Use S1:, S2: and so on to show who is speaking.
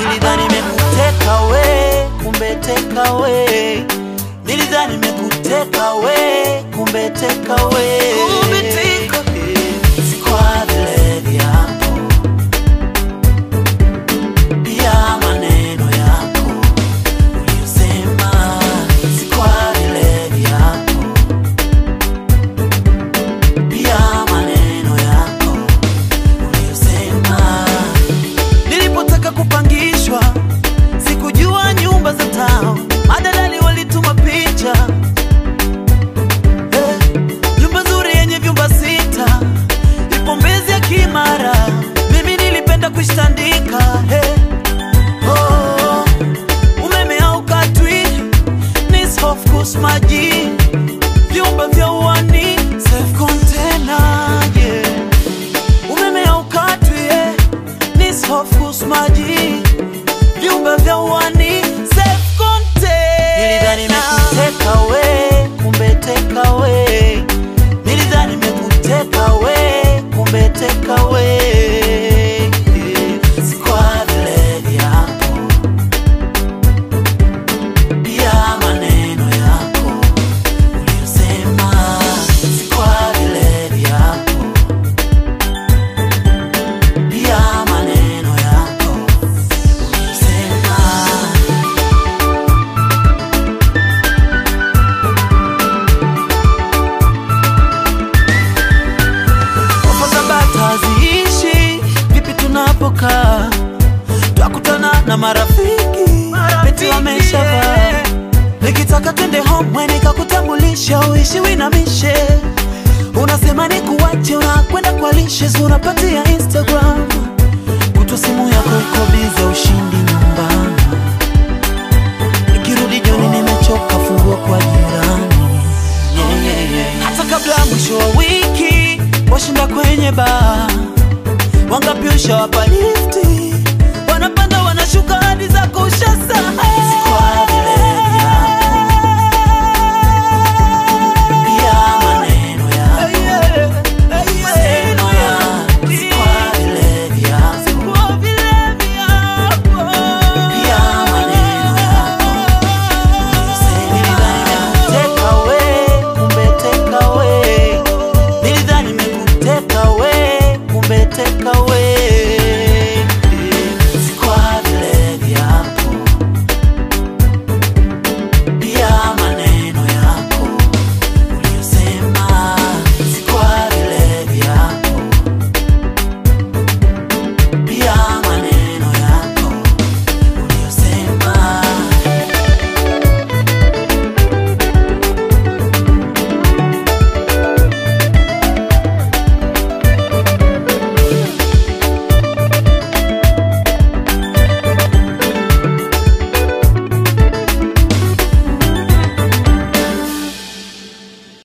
S1: Nilidhani nimekuteka we, kumbe teka we. Nilidhani nimekuteka we, kumbe teka we.
S2: Kumbe teka.
S1: Si kwa vile vyako, pia maneno yako uliyosema. Si kwa vile vyako, pia maneno yako uliyosema. Nilipotaka kupangishwa sikujua nyumba za tao, madalali walituma picha Eh, nyumba nzuri yenye vyumba sita ipo Mbezi ya Kimara. Mimi nilipenda kuishtandika hey. oh, umeme haukatwi ni soft course maji vyumba vya uani safe container yeah. umeme haukatwi eh, ni soft course maji vyumba vya uani safe container. Nilidhani nimekuteka we, kumbe teka we. Nilidhani nimekuteka we, kumbe teka we. Si kwa vile vyako, pia maneno yako uliyosema. Si kwa vile vyako, pia maneno yako uliyosema. Ofa za bata haziishi, vipi tunapokaa? Twakutana na marafiki, beti wameshavaa. Nikitaka twende home, we nikakutambulisha, uishi winamishe. Unasema ni kuwache, unakwenda kwa lishes, unapatia Instagram. Kutwa simu yako iko bize, ushindi nyumbani. Nikirudi jioni nimechoka, fungua kwa jirani. Yeah, yeah, yeah. Hata kabla ya mwisho wa wiki washinda kwenye baa, wangapi ushawapa lifti, wanapanda wanashuka hadi zako ushasahau.